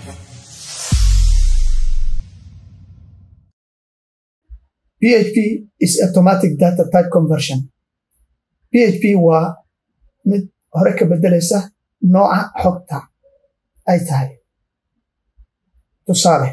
PHP is automatic data type conversion. PHP waa mid hore ka bedelaysa nooca xogta ay tahay. Tusaale,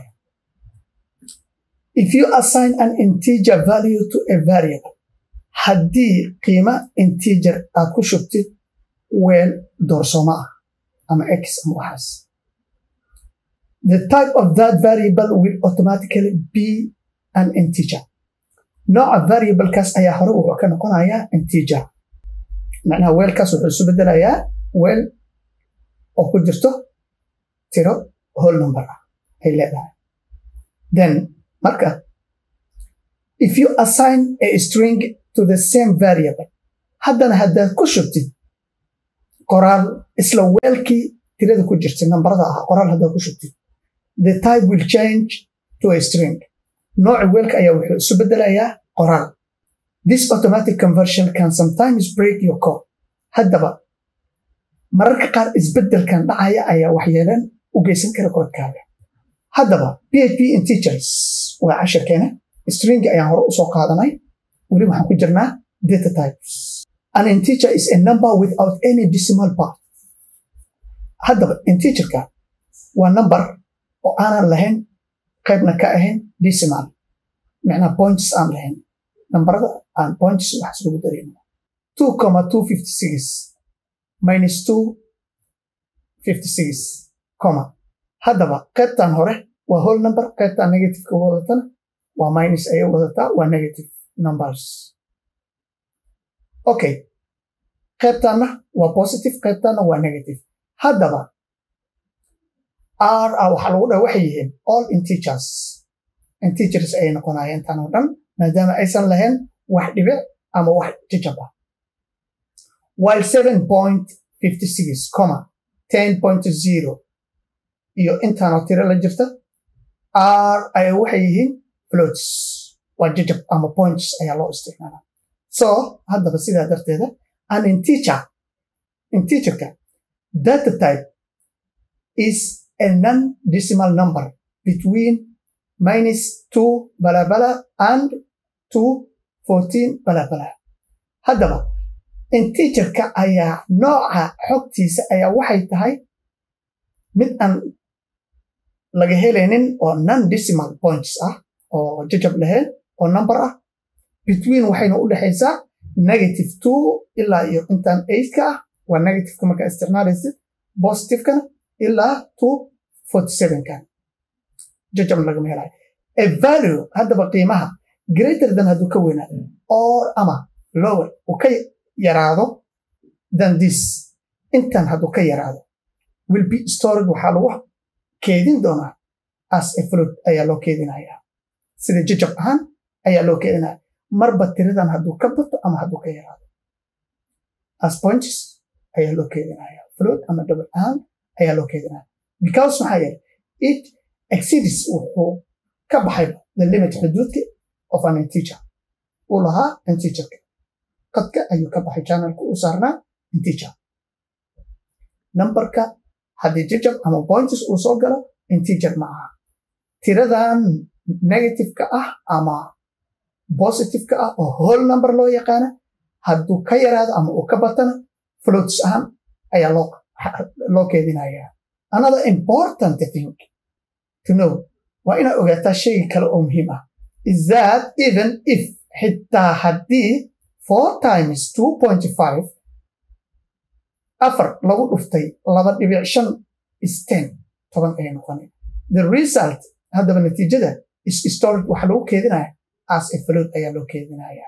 if you assign an integer value to a variable, haddii qiimo integer aad ku shubtid weel doorsoomo ah ama x ama waxaas. The type of that variable will automatically be an integer. nooca variablekaas ayaa hore wuxuu ka noqonayaa integer macnaha weelkaas wuxuu isu bedelayaa weel oo ku jirto tiro whole number ah ay leedahay then marka if you assign a string to the same variable haddana haddaad ku shubtid qoraal isla weelkii tirada ku jirtay nambarada ah qoraal haddaad ku shubtid the type will change to a string nooca weelka ayaa wuxuu isu bedelayaa qoraal this automatic conversion can sometimes break your code haddaba mararka qaar isbeddelkan dhacaya ayaa waxyeelan u geysan kara koodkaaga haddaba php integers waa cashirkeena string ayaan hore usoo qaadanay weli waxaan ku jirnaa data types an integer is a number without any decimal part haddaba integerka waa number oo aanan lahayn qaybna ka ahayn decimal macnaha points aan lahayn nambarada aan points waxaas lagu darayno two comma two fifty six minus two fifty six comma haddaba qaybtan hore waa whole number qaybtan negativeka wadatana waa minus ayay wadataa waa negative numbers okay qaybtanna waa positive qaybtanna waa negative haddaba r a waxaa lagu dhaha waxay yihiin all integers integers ayay noqonayeen tan oo dhan maadaama aysan lahayn wax dhibic ama wax jajab ah while seven point fifty six comma ten point zero iyo intaanoo tiro la jirta r ay waxay yihiin floats waa jajab ama points ayaa loo isticmaalaa so haddaba sidaa darteeda an integer integerka data type is a non-decimal number between minus 2 balabala and 2 14 balabala haddaba integerka ayaa nooca xogtiisa ayaa waxay tahay mid aan laga helaynin oo non-decimal points ah oo jajab lahayn oo number ah between waxayna u dhexaysaa negative 2 ilaa iyo intaan 8 ka ah waa negativeka markaa isticmaalaysid positivekana ilaa 2 kan jajab lagama helayo a value haddaba qiimaha greater than hadduu ka weynaado or ama lower uu ka yaraado than this intan hadduu ka yaraado will be stored waxaa lagu keedin doonaa as a float ayaa loo keedinayaa sida jajab ahaan ayaa loo keedinaya marba tiradan hadduu ka bato ama hadduu ka yaraado as points ayaa loo keedinaya float ama double ahaan ayaa loo keedinaya because maxaa yeelay it exceeds wuxuu ka baxayba the limit xuduudka of an integer uu lahaa integerka qadka ayuu ka baxay channelka uu saarnaa integer numberka haddii jajab ama points uu soo galo integer ma aha tiradan negativeka ah ama positiveka ah oo whole number loo yaqaana hadduu ka yaraado ama uu ka batana floats ahaan ayaa loo keedinayaa another important thing to know waa inaad ogaataa shayga kale oo muhiim ah is that even if xitaa haddii four times two point five afar lagu dhuftay laba dhibic shan is ten toban ayay noqonay the result haddaba natiijada is stored waxaa lagu keedinaya as a float ayaa loo keedinaya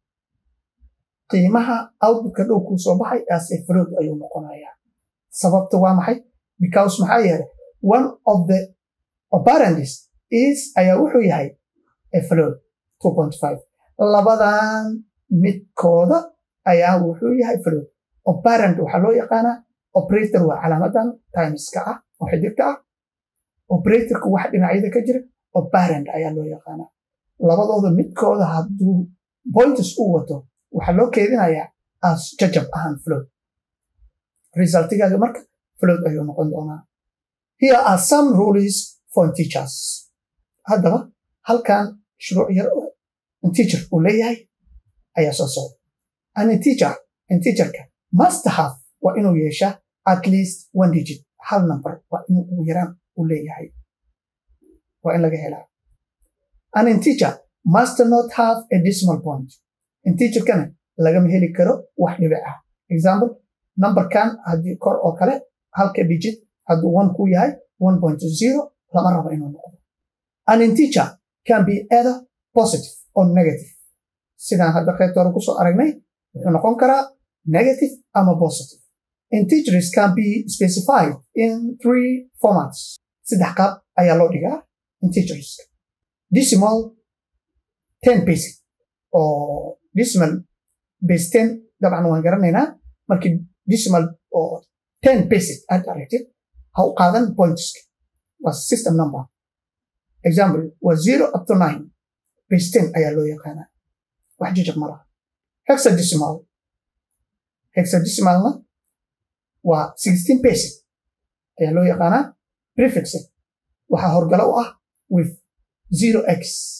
qiimaha outputka dhow kuu soo baxay as a float ayuu noqonayaa sababta waa maxay because maxaa yeelay one of the operands is ayaa wuxuu yahay a float two point five labadan midkooda ayaa wuxuu yahay float operand waxaa loo yaqaanaa operator waa calaamadan timeska ah oo xidigka ah operatorka wax dhinacyada ka jira operand ayaa loo yaqaanaa labadooda midkooda hadduu points u wato waxaa loo keedinayaa as jajab ahaan float resultigaaga marka float ayuu noqon doonaa here are some rules for teachers haddaba halkan shuruuc yar oo teacher uu leeyahay ayaa soo socda an teacher teacherka must have waa inuu yeeshaa at least one digit hal number waa inuu ugu yaraan u leeyahay waa in laga helaa an teacher must not have a decimal point teacherkana lagama heli karo wax dhibic ah example numberkan haddii kor oo kale halka digit hadduu one ku yahay one point zero lama rabo inuu noqdo an teacher can be either positive or negative sidaan hadda qaybta hore kusoo aragnay wuxuu noqon karaa negative ama positive integers can be specified in three formats saddex qaab ayaa loo dhigaa integers decimal ten basic oo decimal base ten dabcan waan garanaynaa markii decimal oo ten basic aad aragtid ha u qaadan pointska waa system number example waa zero up to nine base ten ayaa loo yaqaanaa wax jajab ma laha hexadecimal hexadecimalna waa sixteen basic ayaa loo yaqaanaa prefixed waxaa horgalo u ah with zero x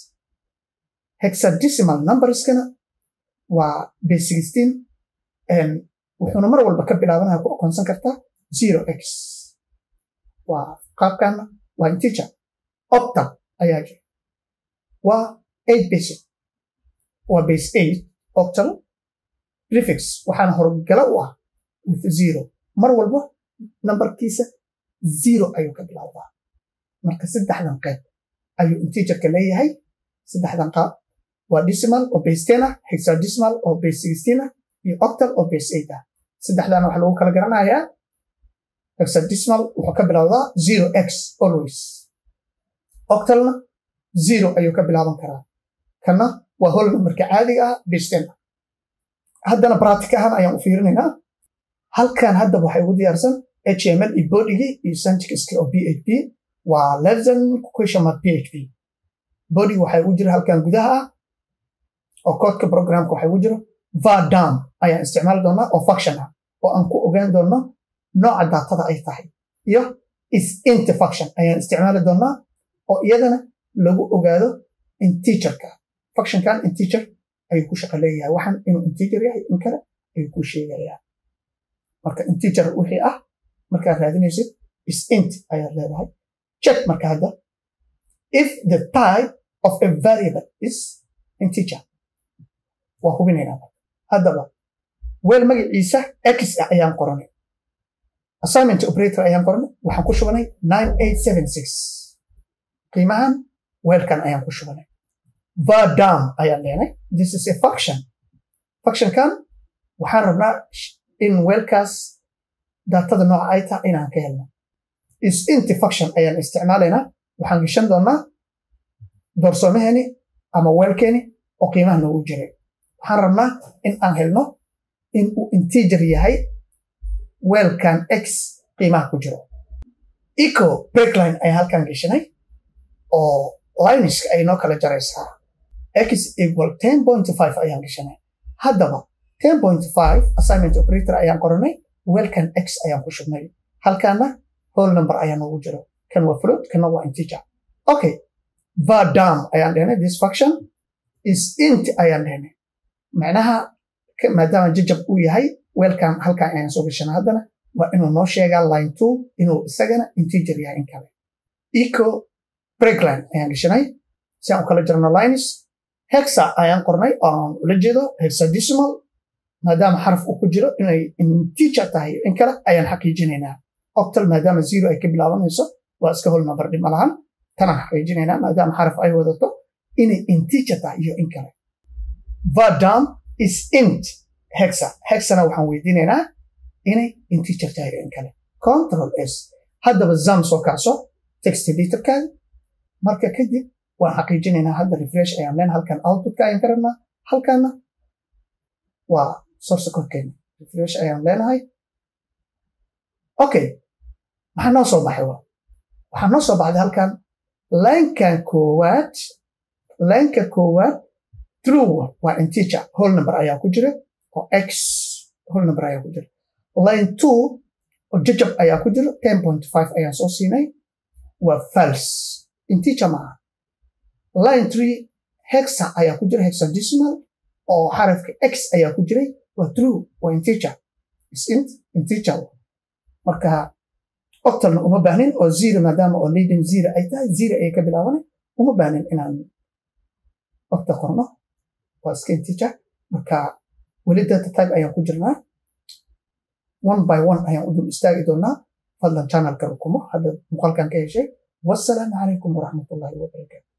hexadecimal numberskana waa base sixteen wuxuuna mar walba ka bilaabanaya ku aqoonsan kartaa zero x waa qaabkana waa integer octal ayaa jira waa eight basic waa base eight octal prefix waxaana horgala u ah with zero mar walba nambarkiisa zero ayuu ka bilaabaa marka saddexdan qayb ayuu integerka leeyahay saddexdan qaab waa decimal oo base ten ah hexadecimal oo base sixteen ah iyo octal oo base eight ah saddexdan waxaa lagu kala garanayaa hexadecimal wuxuu ka bilowdaa zero x always octalna zero ayuu ka bilaaban karaa kana waa hol numberka caadiga ah base ten ah haddana practic ahaan ayaan u fiirinaynaa halkan haddaba waxay ugu diyaarsan html iyo bodigii iyo syntaxki oo php waa lesson question mark php body waxay ugu jira halkan gudaha ah oo koodka programka waxay ugu jiro vardam ayaan isticmaali doonaa oo function ah oo aan ku ogaan doono nooca daatada ay tahay iyo is int function ayaan isticmaali doonaa oo iyadana lagu ogaado integerka functionkan integer ayuu ku shaqo leeyahay waxaan inuu integer yahay in kale ayuu ku sheegayaa marka integer wixii ah markaad raadinaysid is int ayaad leedahay check marka hadda if the type of a variable is integer waa hubinaynaa haddaba weel magaciisa x ah ayaan qoranay assignment operator ayaan qoranay waxaan ku shubanay nine eight seven six qiimahan weelkan ayaan ku shubanay vardam ayaan leenay this is a function functionkan waxaan rabnaa in weelkaas daatada nooca ay tahay inaan ka helno is inti function ayaan isticmaalaynaa waxaan gashan doonaa doorsoomaheeni ama weelkeeni oo qiimaha noogu jiray waxaan rabnaa in aan helno in uu integer yahay weelkan x qiimaha ku jiro eco breakline ayaan halkan gashanay oo lineska ay noo kala jaraysaa x equal ten point five ayaan gashanay haddaba ten point five assignment operator ayaan qoranay weelkan x ayaan ku shubnay halkaana whole number ayaa noogu jiro kan waa float kana waa integer okay vardam ayaan dhehnay this function is int ayaan dhehnay macnaha maadaama jajab uu yahay weelkan halkan ayaan soo gashana haddana waa inuu noo sheegaa line two inuu isagana integer yahay in kale eco breakline ayaan gashanay si aan u kala jirno lines hexa ayaan qornay oo aan ula jeedo hexadecimal maadaama xaraf uu ku jiro inay integer tahay in kale ayaan xaqiijinaynaa octal maadaama zero ay ka bilaabanayso waa iska hol number dhib malahan tanaan xaqiijinaynaa maadaama xaraf ay wadato inay integer tahay iyo in kale vardam is int hexa hexana waxaan weydiinaynaa inay integer tahay iyo in kale control s haddaba zam soo kacso text editorkaada marka kadib waan xaqiijinaynaa hadda refresh ayaan leen halkan outputka ayaan ka rabnaa halkana waa source korkeena refresh ayaan leenahay okay maxaa noo soo baxay waa waxaa noo soo baxday halkan linkan koowaad linka koowaad true waa integer whole number ayaa ku jira oo x whole number ayaa ku jira line two oo jajab ayaa ku jiro ten point five ayaan soo siinay waa fals inteacher maaha line three hexa ayaa ku jira hexadecimal oo xarafka x ayaa ku jiray waa true waa inteacher is int inteacher marka octalna uma baahnin oo zero maadaama oo leading zero ay tahay zero ayay ka bilaabanay uma baahnin inaan octa qorno waa iska inteacher marka weli data type ayaan ku jirnaa one by one ayaan u dul istaagi doonaa fadlan channelka rukumo hadda muuqaalkan ka heshay wassalaamu calaykum waraxmatullaahi wabarakaatu